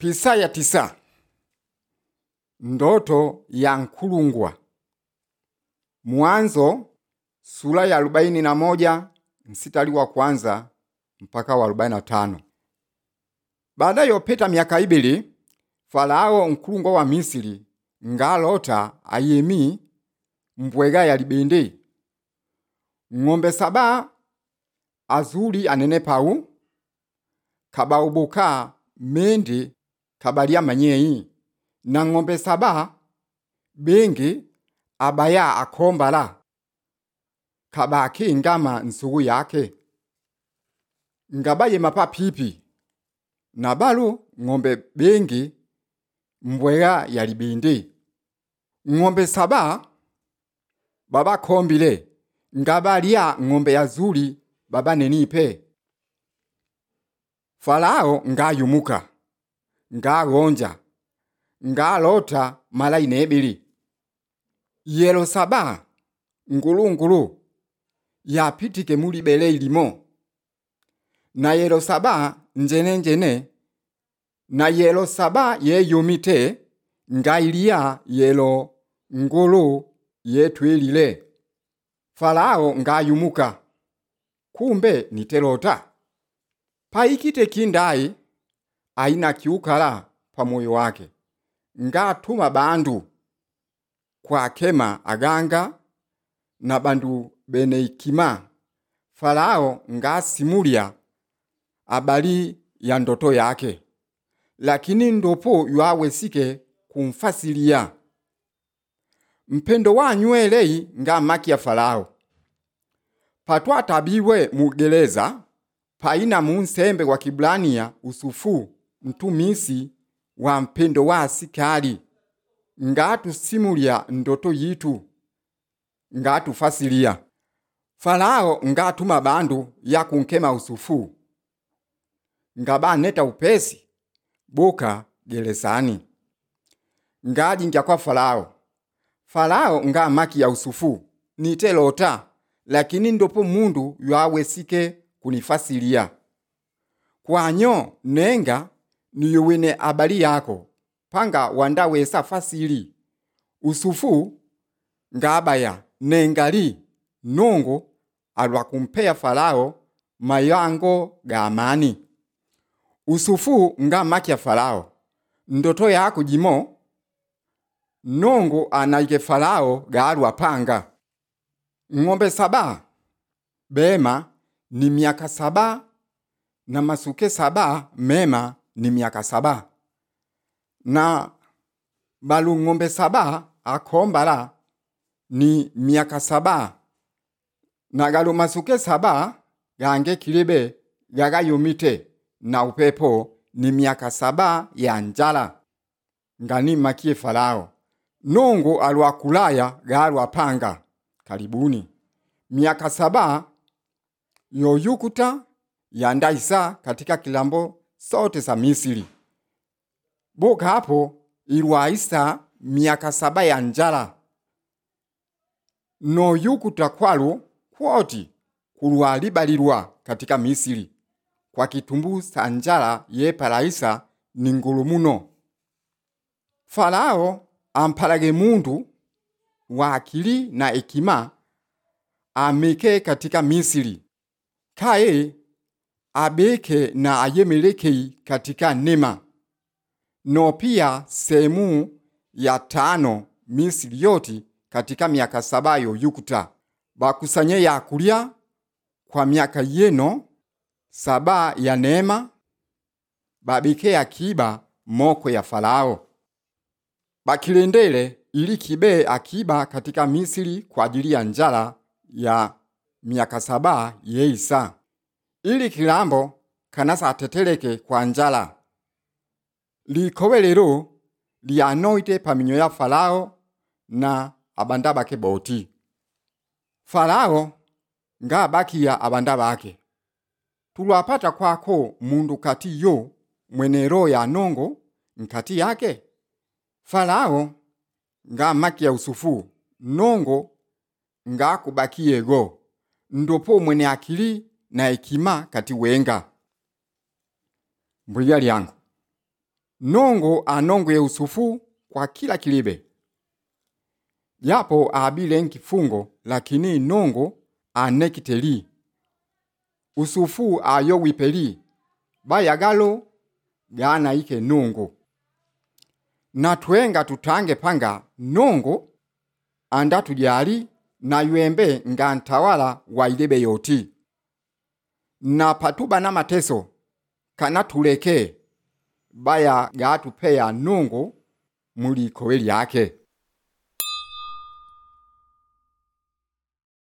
Pisa ya tisa. Ndoto ya nkulungwa. Mwanzo sura ya arobaini na moja mstari wa kwanza mpaka wa arobaini na tano. Baada yopeta miaka ibili Farao nkulungwa wa Misiri ngalota ayemi mbwega ya libende ng'ombe saba azuli anene pau kabaubuka mende kabalia manyeyi na ng'ombe saba bengi abaya akombala kabaki ngama nsugu yake ngabaye mapa pipi na balu ng'ombe bengi mbwega ya libende ng'ombe saba baba kombile ngabalia ng'ombe yazuli baba nenipe Farao ngayumuka ngagonja ngalota mala inebili yelo saba ngulungulu yapitike muli bele ilimo na yelo saba njenenjene na yelo saba yeyumite ngailia yelo ngulu yetwilile Farao ngayumuka kumbe nitelota paikite kindai aina kiukala pa moyo wake ngatuma bandu kwa kema aganga na bandu bene ikima Farao ngasimulia abali ya ndoto yake lakini ndopo ywawesike kumfasilia mpendo wanywelei nga maki ya Farao patwatabiwe mugereza paina munsembe wa Kibrania usufu mtumisi wa mpendo wa asikali ngatusimulia ndoto yitu ngatufasilia Farao ngatuma bandu ya kunkema usufu ngabaneta upesi boka gerezani ngajinja kwa Farao Farao nga maki ya usufu nitelota lakini ndopo mundu ywawesike kunifasilia kwanyo nenga niyuwine abali yako panga wandawesa fasili usufu ngabaya nengali nongo alwa kumpeya Farao mayango ga amani usufu nga maki ya Farao ndoto yako jimo nongo anaike Farao galwa panga ng'ombe saba bema ni miaka saba na masuke saba mema ni miaka saba na balu ng'ombe saba akombala ni miaka saba na galu masuke saba gange kilibe gagayumite na upepo ni miaka saba ya njala ngani makie Farao nongo alwa kulaya galwa panga karibuni miaka saba yoyukuta yandaisa katika kilambo sote za Misiri. Boka hapo ilwaisa miaka saba ya njala noyukuta kwalu kwoti kulwalibalilwa katika Misiri kwa kitumbu sa njala yepalaisa ni ngulu muno. Farao ampalage mundu wa akili na ekima ameke katika Misiri kaye abeke na ayemelekei katika nema no pia sehemu ya tano Misiri yoti katika miaka saba yoyukuta bakusanye yakulya kwa miaka yeno saba ya neema babike akiba moko ya Farao bakilendele ili kibe akiba katika Misiri kwa ajili ya njala ya miaka saba yeisa ili kilambo kanasa ateteleke kwa njala likowe lero lyanoite paminyo ya Farao na abanda bake boti Farao nga bakiya abanda bake tulwapata kwako mundu kati yo mwene roho ya nongo nkati yake Farao nga maki ya usufu nongo nga kubakiyego ndopo mwene akili na hekima kati wenga mbwiga lyangu nongo anongwe usufu kwa kila kilibe yapo abile nkifungo lakini nongo anekiteli usufu ayo wipeli bayagalo gana ike nongo na twenga tutange panga nongo anda tujali na ywembe nga ntawala wa ilebe yoti na patuba na mateso kana tuleke baya gatupeya nongo muli kowe lyake